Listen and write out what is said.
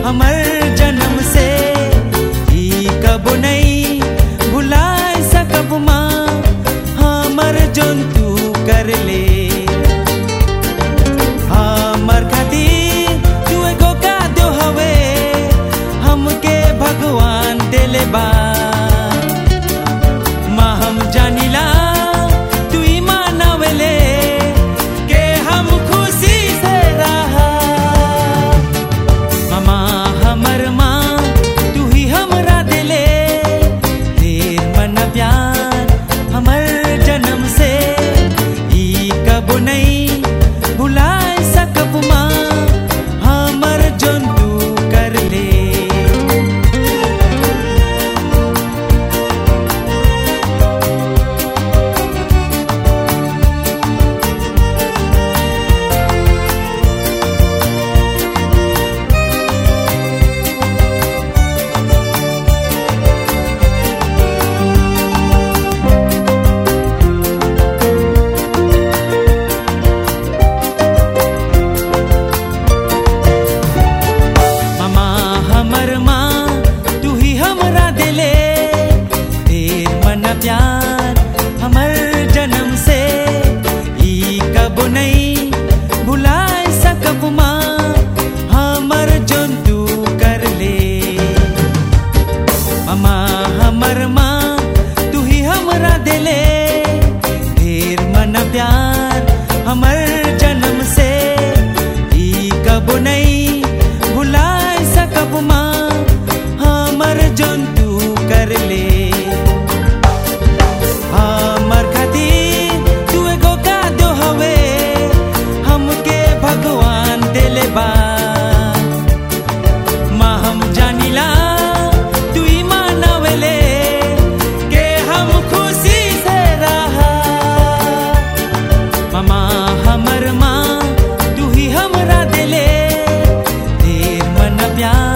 हमर जन्म से ई कब नहीं भुलाए सकब माँ हमर जोन तू कर ले हमर खातिर तू एगो का दो हवे हमके भगवान देले बा माँ हम जानिला तू ही मानवले के हम खुशी से रहा मामा हमर माँ तू ही हमरा दिले देर मन प्यार हमर जन्म से ई कब नहीं भुलाए सकब माँ हमर जोन तू कर ले मामा हमर माँ तू ही हमरा दिले ढेर मन प्यार हमर जन्म से ई कब नहीं भुलाए सकब माँ हमर जोन तू कर ले मामा हमर माँ तू ही हमरा दिले ढेर मन प्यार हमर जन्म से ई कब नहीं भुलाए सकब माँ हमर जोन तू कर ले हमर खातिर तू एगो का दो हवे हमके भगवान देले बा माँ हम जानिला तू ही मानवले के हम खुशी से रहा मामा हमर माँ तू ही हमरा दिले ढेर मन प्यार